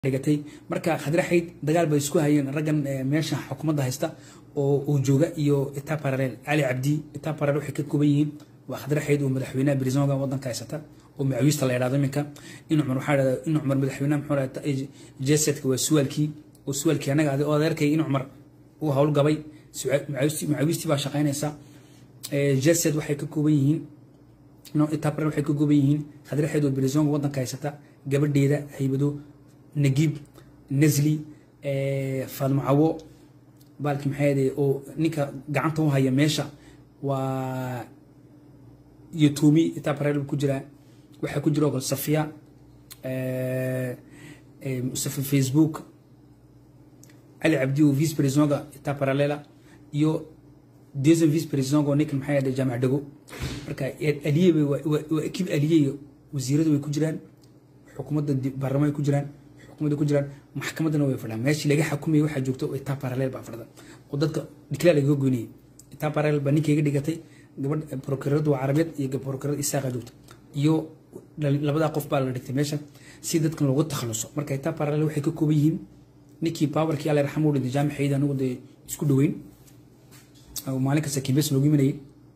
dhigatay marka khadraxayd dagaal bay isku hayeen raggan meesha xukuumadda haysta oo uu jooga iyo itaa paralel cali cabdi itaa paralel waxay ka kooban yihiin waa khadraxayd oo madaxweynaha brisonga wadanka haysata oo macawiista la yidhahdo iminka in cumar waxaa dhahda in cumar madaxweynaha muxuu dhahda jesedka waa suwaalkii oo suwaalkii annaga adi oo adeerkay in cumar uu howlgabay macawiistii baa shaqaynaysa jesed waxay ka kooban yihiin itaa paralel waxay ka kooban yihiin khadraxayd oo brisonga wadanka haysata gabadheeda haybado nagiib nasli faadmo cawo baalki maxaa oo ninka gacanta u haya meesha waa yotomi itaa paralel ku jiraa waxaa ku jira oo kale safiya safi facebook cali cabdi oo vice presidentga itaa paralela iyo deuxième vice presidentga oo ninkan maxaa yahda jaamac dhago marka aliye waa ekib aliye wasiiradu way ku jiraan xukuumadda baarlamaan way ku jiraan xukuumadda ku jiraan maxkamaddana way fadhaan meeshii laga xukumayay waxaa joogta oo itaa paralel baa fadhida oo dadka dhiklaa lagaga goynayay itaa paralel baa ninka iga dhigatay gabadh prokuraradu waa carabeed iyo prokurarada isaaqa joogta iyo labadaa qof baa la dhigtay meesha si dadkan loogu takhaluso marka itaa paralel waxay ka kooban yihiin ninkii powerkii alla raxmo u dhintay jaamixayda anigu dee isku dhaweyn maalin kasta kimbes loogu imanayay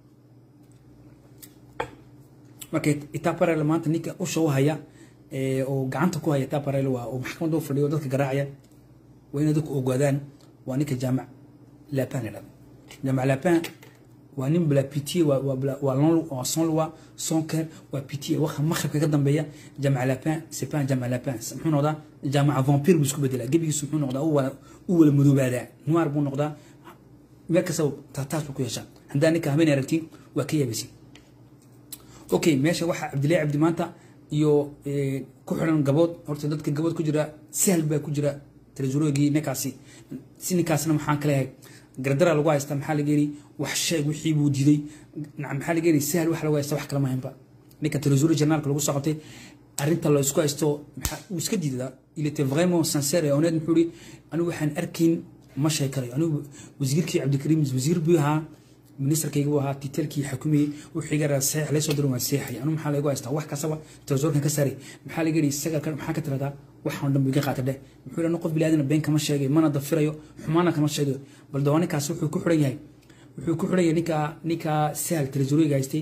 marka itaa paralel maanta ninka usha u haya oo gacanta ku haya taparel waa oo maxkamadda u fadhiyo dadka garaacaya waa inay dadku ogaadaan waa ninka jaamac lapin la dhahdo jaamac lapin waa nin bla pitié waa son loi son cœur waa pitié waxa maqribka ka dambeeya jaamac lapin c'est pas un jaamac lapin muxuu noqdaa jaamaca vampire buu isku bedelaa gebigiisu muxuu noqdaa u wala madoobaadaa noir buu noqdaa meel kastaba taataas buu ku yeeshaa haddaa ninka habeen aragtiin waa ka yaabaysin okay meesha waxaa cabdillahi cabdi maanta iyo ku xiran gabood horta dadka gabood ku jira sahal baa ku jira tresurogii ninkaasi si ninkaasna maxaan ka leeyahay gardara lagu haysta maxaa laga yiri wax sheeg wixii buu diiday maxaa laga yiri sahal wax lagu haysta wax kala mahaynba ninka tresuro journalka lagu soo qabtay arrinta la isku haysto uu iska diidaa il était vraiment sincère et honnête muxuu yiri anigu waxaan arkayn ma sheeg karayo anigu wasiirkii cabdikariim wasiir buu ahaa ministerkayga buu ahaa titelkii xukumayey wuxuu iga saxiix laysoo diray waan seexay anu maxaa lagu haystaa wax kastaba televisorkan ka saaray maxaa laga yidhi isaga maxaa ka tiradaa waxaan dhan buu iga qaata dheh muxuu yidhi qof biniaadana been kama sheegay mana dafirayo xumaana kama sheegayo bal dawaa ninkaas wuxuu ku xiran yahay wuxuu ku xiran yahay ninka ninka sahal televisoriga haystay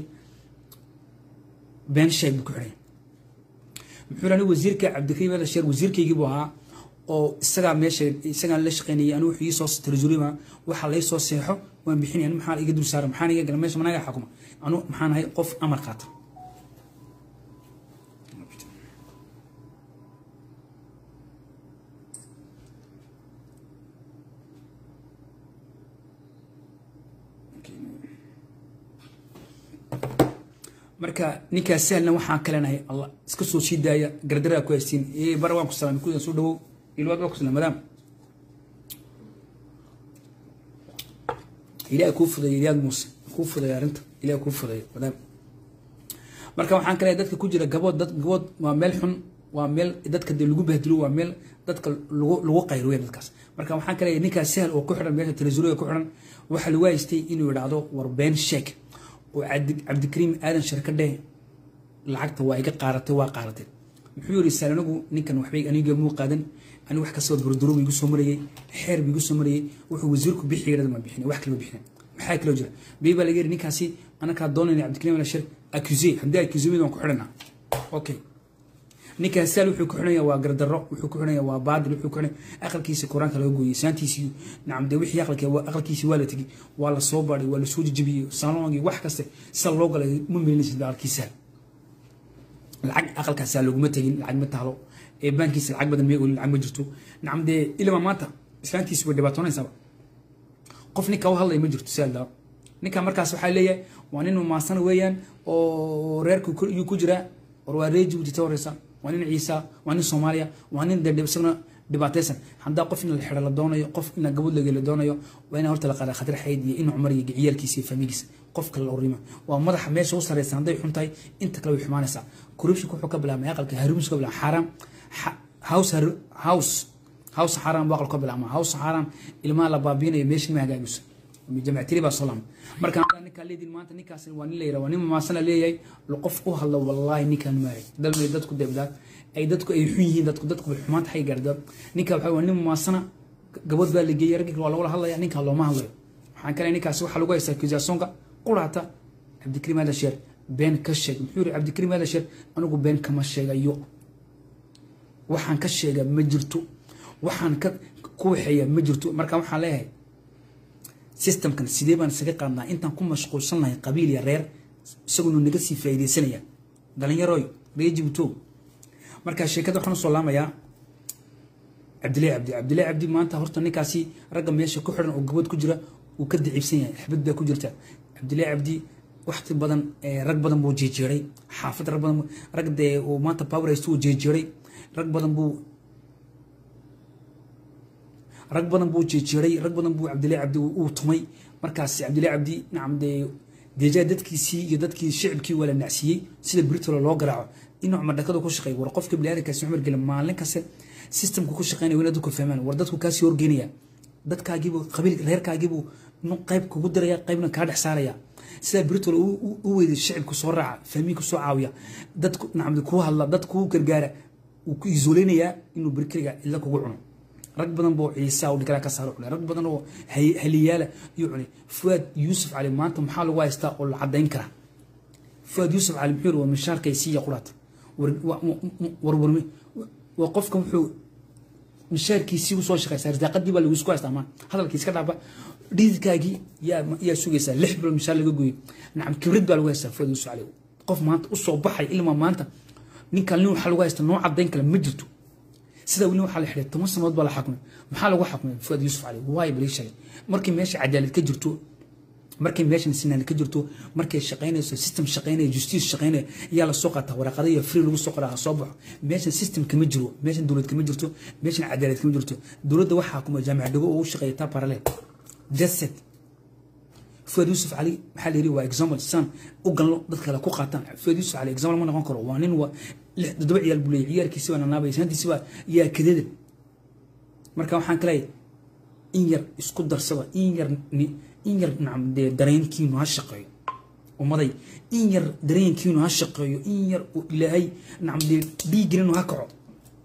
been sheeg buu ku xiran yahay muxuu yidhi anigu wasiirka cabdikariim alasheer wasiirkaygii buu ahaa oo isagaa meesha isagaan la shaqeynayay anigu wuxuu iisoo televisorima waxa laysoo seexo waan bixinaya anu maxaa iga dul saara maxaan iga gala meesha managa xukuma anu maxaan ahay qof amar qaata marka ninkaas sahlna waxaan kalenahay allah iska soo sii daaya gardaraa ku haystiin bara waan ku salaamay kuda soo dhawow ilwaad waa ku salaam madaam ilaah kuu fudeeyo ilyaad muuse kuu fudeeyo arrinta ilaah kuu fudeeyo madaam marka waxaan kaleeyahay dadka ku jira gabood dad gabood waa meel xun waa meel dadka dee lagu bahdilo waa meel dadka lagu lagu qayro weyn dadkaas marka waxaan kaleeyahay ninkaas sahal oo ku xidhan meesha televisoriga ku xidhan waxaa lagu haystay inuu yidhaahdo war been sheeg oo cabdikariim aadan sharkadhe lacagta waa iga qaaratay waa qaaratay muxuu yidhi sahal anigu ninkan waxbay aniga muu qaadan ani wax kastaba durduro igu soo marayay xeer bu igu soo marayay wuxuu wasiirku bixi yirada ma bixin wax kale bixin maxaa kale jira bii baa laga yiri ninkaasi anakaa doonayna cabdikariim ala shir accusé haddii accusé mid waan ku xidhanaa okay ninkaas saal wuxuu ku xidhanaya waa gardarro wuxuu ku xidhanaya waa baadil wuxuu ku xidhanaya aqalkiisa quraanka laga gooyey saantiisii nacam dee wixii aqalka aqalkiisii waa la tegey waa la soo baadhay waa la soo jejebiyey salongii wax kaste sida loo galay ma melinaysid aqalkiisa lacag aqalkaasaa laguma tegin lacag ma tahlo baankiisa lacag badan may olin lacag ma jirto nacam dee ilama maanta islaantiisi way dhibaatoonaysaaba qof ninka u hadlaya ma jirto sialdaa ninka markaas waxaa leeyahay waa nin maasana weeyaan oo reerka yuu ku jiraa war waa ree jibuuti ta horeysa waa nin ciisa waa nin soomaaliya waa nin dee isaguna dhibaataysan haddaa qof in la xidha la doonayo qof in gabadh lagee la doonayo waa in horta la qaada khatar xayd iyo in cumar iyo ciyaalkiisa iyo faamigiisa qof kale la urima waa madaxa meesha u sareysan hadday xun tahay inta kale way xumaanaysaa corruptionka wuxuu ka bilaabmay aqalka harumis ka bilaabmay xaaraam house house house xaaraam buu aqal ka bilaabmaa house xaaraam ilmaha la baabiinayo meesha ma hagaagiso jamactiri baa soo laama marka ninkaa leedin maanta ninkaas waa nin la yidhaha waa nin mamaasana leeyahay qof u hadla wallaahi ninkaan maahay dalmay dadku debdaa ay dadku ay xun yihiin dadku dadku bay xumaanta xay gaarda ninka waxa waa nin mamaasana gabadh baa la geeyey raggi waa lagula hadlaya ninkaa looma hadlayo waxaan kale ninkaasi waxaa lagu haystaa kizaasonka quraata cabdikariim adasheer been ka sheeg muxuu yiri cabdikariim adasheer anigu been kama sheegayo waxaan ka sheega ma jirto waxaan ka ku waxeeya ma jirto marka waxaan leeyahay systemkan sidee baan isaga qaadnaa intaan ku mashquulsan lahay qabiil iyo reer isaguna naga sii faa'iidaysanaya dhalinyaroy reer jibuuto marka sheekada waxaan usoo laamayaa cabdillahi cabdi cabdillahi cabdi maanta horta ninkaasi ragga meesha ku xidhan oo gabad ku jira uu ka daciibsan yahay xabad baa ku jirta cabdillahi cabdi waqti badan rag badan buu jeejeeray xaafad rag badan rag dee uu maanta power haysto uu jeejeeray rag badan buu rag badan buu jeejeeray rag badan buu cabdillahi cabdi uu tumay markaas cabdillahi cabdi nacam dee deejaa dadkiisii iyo dadkii shicibkii waa la nacsiiyey sida britolo loo garaaco inuu madhakadu ku shaqeey war qofka biniaadamkaasi cumar gela maalin kaste systemka ku shaqeynaya waa inaad dadku fahmaan war dadku kaasii horgeynaya dadkaagiibuu qabiil reerkaagiibuu qayb kugu diraya qaybna kaa dhex saaraya sidaa britol u weyday shicibku soo raaca fahmiinku soo caawiya dadku nacam kuu hadla dad kuu gargaara wuu ku isoleynayaa inuu berkeriga cidla kugu cuno rag badan boo ciisa u dhigala ka saaro cunay rag badan oo haliyaala iyo cunay fuad yuusuf cali maanta maxaa lagu haystaa oo la cadayn karaa fuad yuusuf cali muxuu waa mishaarkay siiya quraata warwarmi waa qofka wuxuu mishaarkiisii usoo shaqeysaa risaaqadii baa lagu isku haystaa maa hadalkii iska dhaaba dhiidkaagii yaa yaa sugaysaa lix bilood mishaar laga gooyey nacam kibrid baa lagu haystaa fuad yuusuf cali qof maanta usoo baxay ilmaa maanta ninkan nin waxaa lagu haystaa noo cadayn kale ma jirto sida weli waxaa la xidhay toban sanadood baa la xakumay maxaa lagu xakumay fuad yuusuf cali waay balii sheegay markii meesha cadaalad ka jirto markay meeshan sinaan ka jirto markay shaqaynayso system shaqaynaya justice shaqaynaya ayaa lasoo qaataa waraaqada iyo free lagu soo qoraa ha soo baxo meeshan system kama jiro meeshan dowlad kama jirto meeshan cadaalad kama jirto dowladda waxaa kuma jaamac dhago oo u shaqeeya taa parallel jaset fuad yuusuf cali maxaa la yiri waa example san u galno dad kale ku qaataan fuad yuusuf cali example ma noqon karo waa nin waa lix toddoba ciyaal buu leeyahay ciyaarkiisi waa nanaabaya sanadkiisi waa yaa kadada marka waxaan ka leeyahay in yar isku darsada in yar in yar nacam dee dareenkiinu ha shaqeeyo ummaday in yar dareenkiinu ha shaqeeyo in yar uu ilaahay nacam dee dhiiggelinu ha kaco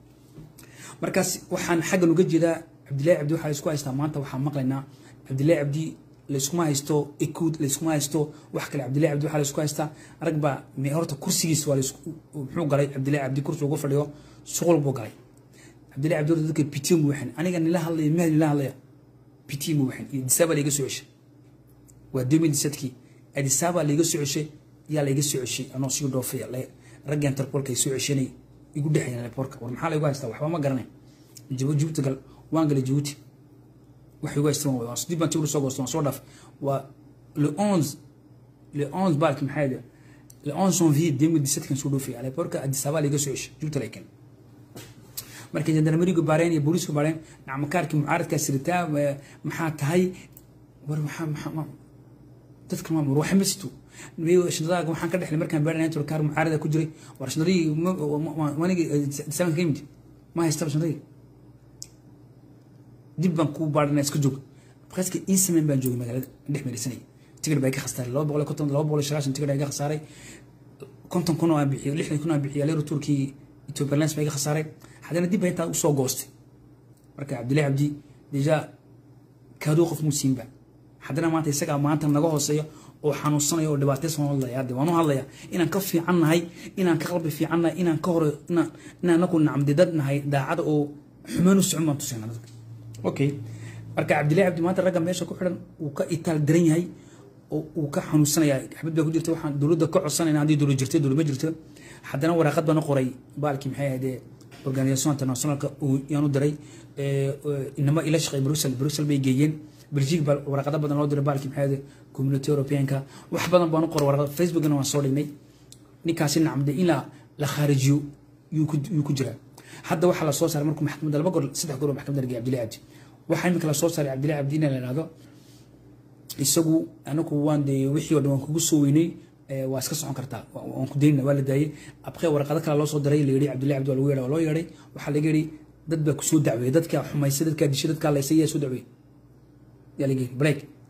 markaas waxaan xaggan uga jeedaa cabdillahi cabdi waxaa isku haystaa maanta waxaan maqlaynaa cabdillahi cabdi layskuma haysto ekuud layskuma haysto wax kale cabdillahi cabdi waxaa laysku haystaa rag baa horta kursigiis waa muxuu galay cabdillahi cabdi kursi ugu fadhiyo shuqul buu galay cabdillahi cabdi horta dadka pitium buu waxan aniga nila hadlaya mahdi nila hadlaya pitium buu waxan iyo disaaba layga soo ceshay waa demi disadkii adisaaba layga soo ceshay yaa layga soo ceshay anoo sii dhoofaya ragga interpolka ay soo ceshanay igu dhexeeyaan airportka war maxaa laygu haystaa waxba ma garanay jibuuti gal waan galay jibuuti waxay ugu haystaan waa dib baan tigur soo goosto waan soo dhaaf waa le onze le onze baalki maxaa yidhi le onze janvier deux mille dix-sept kan soo dhoofay airportka addis ababa layga soo ceshay jibuuti layken markay jandarmerigu baareen iyo booliisku baareen nacmakaarkii mucaaradkaa siritaa maxaa tahay war maxaa maxaa dadka ma war waxa ma sito shandadaaga waxaan ka dhexlay markaan baaranayn tiro kaar mucaarada ku jiray war shandadii wanigi disaanka ka yimid ma haystaba shandadii dib baan kuu baadhanaa iska joog presque in semaine baan joogay magaalada dhex meerisanay tigir baa iga khasaaray laba boqol konton laba boqol sagaashan tigir iga khasaaray konton kun oo aan bixiyo lixdan kun aan bixiyo leero turkii ethiopia lens baa iga khasaaray haddana dib baa intaa usoo goostay marka cabdillahi cabdi deja kaaduu qof muusiinba haddana maanta isagaa maanta naga hooseeya oo xanuunsanaya oo dhibaataysan oo hadlaya hadde waan u hadlaya inaan ka fiican nahay inaan ka qalbi fiican nahay inaan ka hore inaan anaku nacamdi dad nahay daacada oo xumaan u socon baan tusayna dadka okay marka cabdillahi cabdi maanta ragga meesha ku xidhan uu ka itaal daran yahay oo uu ka xanuunsanaya xabad baa ku jirta waxaan dowladda ka codsanayna haddii dowlad jirta dowlad ma jirto haddana waraaqad baan u qoray baalkii maxay ahaydee organisation internationalka yaan u diray inama ila shaqeey brussel brussel bay geeyeen belgique baa waraqado badan loo diray baalkii maxay ahaydee community europeanka wax badan baan u qoray waraqada facebookna waan soo dhignay ninkaasi nacamde in la la khaarijiyo yuu ku jiraa hadda waxaa la soo saaray markuu maxkamadda laba goor saddex goor oo maxkamadda lagay cabdillahi cabdi waxaa imika la soo saaray cabdillahi cabdi in la ihahdo isagu anagu waan dee wixii oo dhan waan kugu soo weynay waa iska socon kartaa waan ku daynina waa la daayey abqee warqado kale loo soo diray la yidhi cabdillahi cabdi waa lagu yeedha waa loo yeedhay waxaa laga yidhi dad baa kusoo dacweeyey dadkaa xumaysay dadkaa dishay dadkaa laysay yaa soo dacweeyey yaa laga yidhi break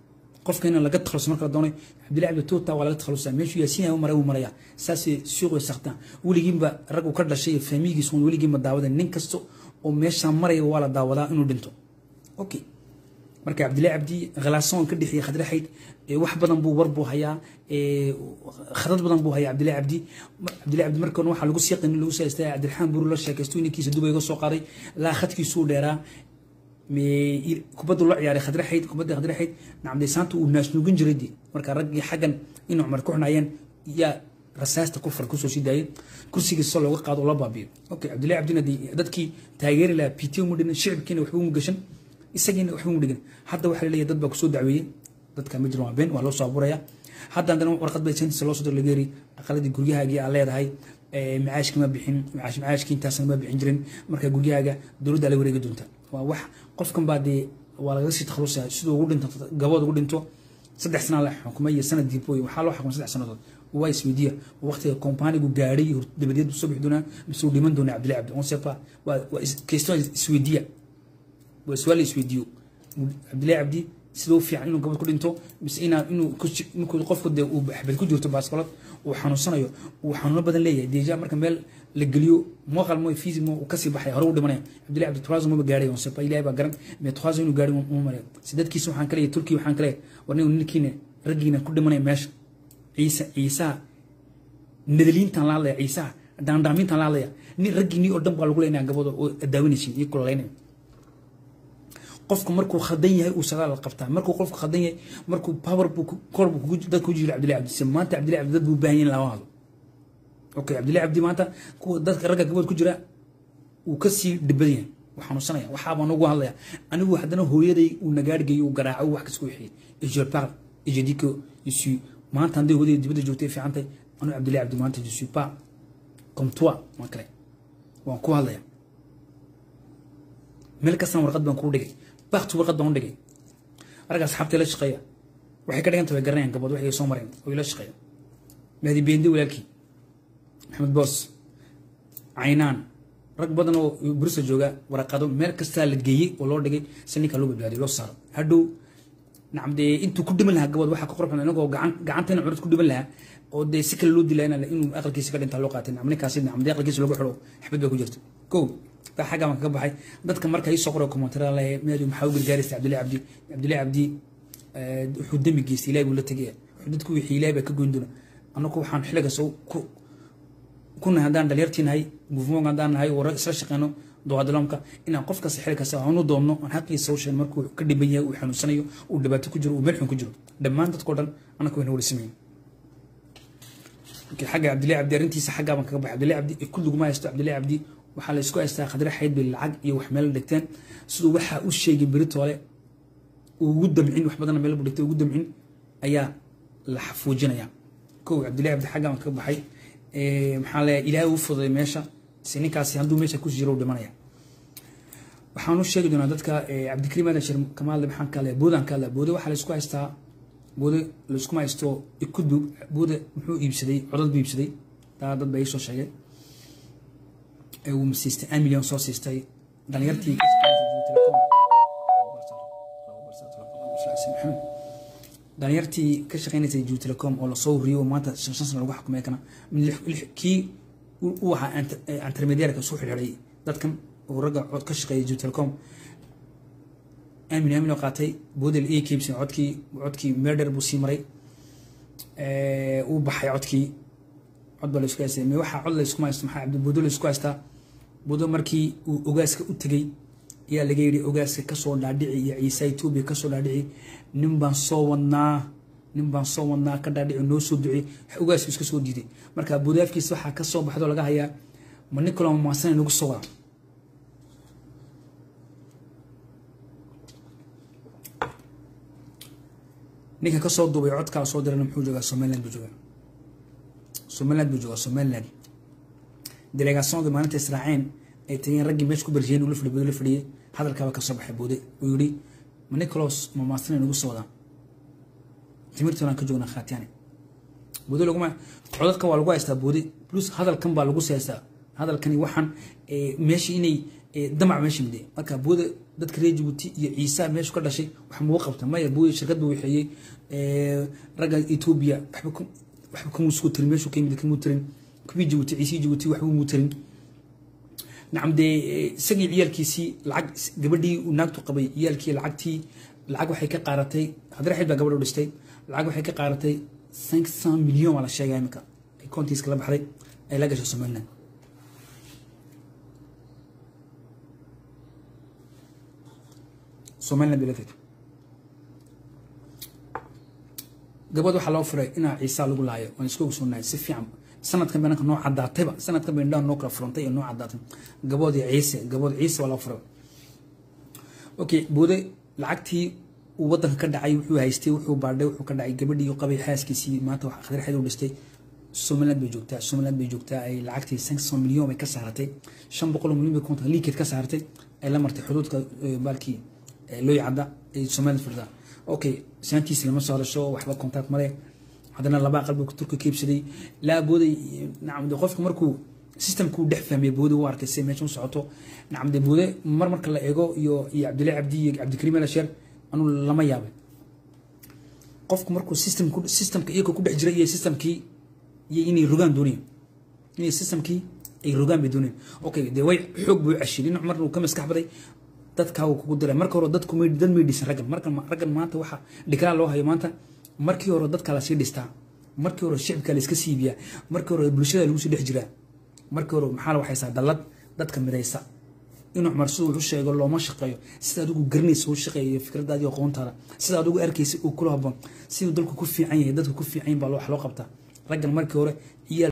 qofka in laga takhaluso marka la doonay cabdillahi cabdi tuuta waa laga takhalusaa meeshuu yaasiin u maray uu maraya saasay suuqay saktaan weligiinba rag uu ka dhashay iyo faamigiisa un weligiinba daawadan nin kasta oo meeshaan maraya waa la daawadaa inuu dhinto okay marka cabdillahi cabdi khalaasoon ka dhexeeyay khadre xayd wax badan buu war buu hayaa khadad badan buu hayaa cabdillahi cabdi cabdillahi cabdi markan waxaa lagu siiqin lagu saystay cabdiraxmaan buru la sheekaysto inankiisa duba iga soo qaaday laa khadkiisuu dheeraa kubaddu la ciyaaray khadre xayd kubadda khadre xayd nacamdaysaanta uu naasnuugin jiray dee marka raggii xaggan in cumar ku xunaayeen yaa rasaasta ku far kusoo sii daayay kursigiisa looga qaado oo la baabiyo okay cabdillahi cabdina dadkii taageeri lahaa pt mu dhigan shicibkiina waxba mu gashan isagiina waxba mu dhigan hadda waxaa laleeyahay dad baa kusoo dacweeyey dadka ma jiran waa been waa loo soo abuuraya hadda haddana warqad bay sentisa loo soo dir laga yeri aqaladii guryahaagii aa leedahay macaashki ma bixin macaash macaashki intaasna ma bixin jirin marka guryahaaga dowladda la wareegi doonta waa wax qofkan baa dee waa lagaga sii takhalusaya siduu ugu dhinto gabood ugu dhinto saddex sana la xukumay iyo sanad diibooy waxaa loo xukumay saddex sanadood waa isweydiiya waqtiga kompanigu gaadhay dabadeed soo bixi doonaa mise uu dhiman doonaa cabdillahi cabdi on sepa waa waa question isweydiiya waa su'aal isweydiiyo cabdillahi cabdi sida u fiican inuu gabad ku dhinto mise inaa inuu markuu qofku dee uu xabad ku jirto baaskolad uu xanuunsanayo uu xanuuno badan leeyahay deja marka meel la geliyo mooqal mo fiisi mo kasii baxay hore u dhimanaya cabdillahi cabdi turazo maba gaadhay on sepa ilahay baa garan mee turazo inuu gaadhay uma malay sidadkiisa waxaan kaleeyahay turkiya waxaan kaleeyahay war nin ninkiina raggiina ku dhimanaya meesha ciise ciisaha nadaliintan la hadlaya ciisaha daandaamintan la hadlaya nin raggiinii oo dhan baa lagu leynaya gabadoo oo daawanaysin iyo kulalaynaya qofku markuu khaldan yahay uu sagaal qabtaa markuu qofku khaldan yahay markuu power buu kor buu dad ku jiro cabdillahi cabdi maanta cabdillahi cabdi dad buu baahan yahay lama hadlo okay cabdillahi cabdi maanta kuwa dadka ragga gabadh ku jira uu ka sii dhibad yahay wuu xanuunsanaya waxaabaan ugu hadlaya anigu haddana hooyaday uu nagaadhgeeyo uu garaaco uu wax kasku wixiyey et je parle et je dis que je suis maanta hadday hooyaday dibadda joogtay fiicantay anu cabdillahi cabdi maanta je suis pas comme toi ma kale waan ku hadlaya meel kastana warqad baan kuu dhigay bakti warqad baan u dhigay arga asxaabtay la shaqeeya waxay ka dhiganta way garanayaan gabadh waxay soo mareen oo ila shaqeeya mahdi beende walaalkii maxamed boos caynaan rag badan oo bursa jooga waraqado meel kastaa la geeyey oo loo dhigay si ninka loo badbaadiyo loo saaro hadhow nacam dee intuu ku dhiman lahaa gabadh waxaa ka qorxun inagoo gacan gacantayna curad ku dhiman lahaa oo dee si kale loo dilaa inuu aqalkiisa ka dhintaa loo qaatay nacam ninkaasi nacam dee aqalkiisa lagu xidho xabad baa ku jirta kow taa xagga baan kaga baxay dadka marka ii soo qoray komentara lehe meelu maxaa u gargaaraysa cabdillahi cabdi cabdillahi cabdi wuxuu dembi geystay ilahi buu la tegaya wuxuu dadku wixii ilahi baa ka goyn doona annagu waxaan xilligaas ku kuna haddaan dhalinyartii nahay movement haddaan nahay oo isla shaqeyno doadalomka inaan qof kasta xilli kasta aanu doonno aan xaqiisa u sheegno markuu ka dhiban yahay uu xanuunsanayo uu dhibaato ku jiro uu meel xun ku jiro dhammaan dadkao dhan annaka wayna wada sameyn xagga cabdillahi cabdi arrintiisa xaggaa baan kaga baxay cabdillahi cabdi kulliguma haysto cabdillahi cabdi waxaa la isku haystaa khadre xayd bay lacag iyo wax meel dhigteen siduu waxaa u sheegay beritoole ugu damcin wax badanna meel buu dhigtay ugu damcin ayaa la xafuujinaya kow cabdillahi cabdi xaggaa baan kaga baxay maxaa leeyahay ilaahay uu fududay meesha si ninkaasi hadduu meesha ku jiro u dhimanaya waxaan u sheegi doonaa dadka cabdikariim aadan shir kamaal maxaan ka leeyahay boodaan ka leeyahay boode waxaa la isku haystaa boode la iskuma haysto ikudbu boode muxuu iibsaday codad buu iibsaday taa dad baa ii soo sheegay uu siistay an milyan soo siistay dhalinyartii dhalinyartii ka shaqeynaysay ju telecom oo lasoo huriyay oo maanta shan shan sana lagu xukumay kana kii u ahaa intermediarka soo xirxiray dadkan oo ragga cod ka shaqeeyay ju telecom amin amin oo qaatay boodel ii kiibsan codkii codkii meerdher buu sii maray uu baxay codkii cod baa la isku haystay me waxaa cod la iskuma haysto maxaa cabdi budo la isku haystaa budo markii uu ogaaska u tegey ayaa laga yidhi ogaaska kasoo dhaadhici iyo ciise etoobiya kasoo dhaadhici nin baan soo wadnaa nin baan soo wadnaa ka dhaadhici noo soo ducey ogaaska iska soo diiday marka budaafkiisa waxaa ka soo baxdo laga hayaa ma nin kaloo maasan nagu soo wada ninka kasoo duubay codkaa soo dirana muxuu joogaa somaliland buu joogaa somaliland buu joogaa somaliland delegationda maalinta israaceen ay tageen raggii meesha ku barjiyeen uu la fadhiy la fadhiyey hadalkaaba kasoo baxay boode uu yidhi ma nicolos ma maasana nagu soo wadaan timirtoonaan ka joognaa khaatiyane boode laguma codadka waa lagu haystaa boode plus hadalkan baa lagu seestaa hadalkani waxaan meeshii inay damac meesha mide marka booda dadka reer jabuuti iyo ciisa meeshu ka dhashay wax muu qabta maya booda shirkad buu waxeeyey ragga etoobiya waxba waxba kamuu soo tirin meeshuu ka yimid kamuu tirin kuwii jabuuti ciisii jabuuti waxba muu tirin nacam dee isagii ciyaalkiisii lacag gabadhii uu naagtu qabay ciyaalkii lacagtii lacag waxay ka qaaratay haddana xil baa gabadh u dhistay lacag waxay ka qaaratay cinq cent milyan waa la sheegaya iminka ay kontiiska la baxday ay la gashay somaliland somaliland bay la tagtay gabadh waxaa loo furay inaa ciisa lagu laayo waan isku ogsoonahay si fiican sanadkan bananka noo cadaatayba sanadkan bay indhaha noo kala furantay ee noo cadaatay gabood iyo ciise gabood ciise waa loo furay okay boode lacagtii uu wadanka ka dhacay wuxuu haystay wuxuu baadhay wuxuu ka dhacay gabadhii qabay xaaskiisii maanta wax khadar xid u dhistay somaliland bay joogtaa somaliland bay joogtaa ay lacagtii cinq cent milyan bay ka saaratay shan boqol oo milyan bay konton liikeed ka saaratay ay la martay xuduudka baalkii looy cadda ay somaliland furtaa okay saantiisi lama soo hadasho waxba contact male haddana laba aqal buu turka keebsaday laa booday nacam de qofka markuu systemkuu dhex fahmay boode u arkay si meesha u socoto nacam de boode mar marka la eego iyo iyo cabdillahi cabdi iyo cabdikariim alasheer anuu lama yaabay qofku markuu systemku systemka iyagoo ku dhex jira iyo systemkii iyo inay rogaan doonayaan inay systemkii ay rogaan bay doonayaan okay dee way xoog buu ceshay dhinac marna uu ka maskax baday dadkaa uu kugu diray marka hore dadku may dad may dhisan raggan markan raggan maanta waxa dhikalaa loo hayo maanta markii hore dadka lasii dhistaa markii hore shicibka la iska siibiyaa markii hore bulshada lagu sii dhex jiraa markii hore maxaa la waxaysaa dallad dadka midaysa inuu cumar siduu wuxu sheego looma shaqeeyo sida adigu garanaysa u shaqeeyo fikradaadi aqoontaada sida adigu arkaysa uu kula haboon siduu dalku ku fiican yahay dadku ku fiican yahin baa wax loo qabtaa raggan markii hore iyaa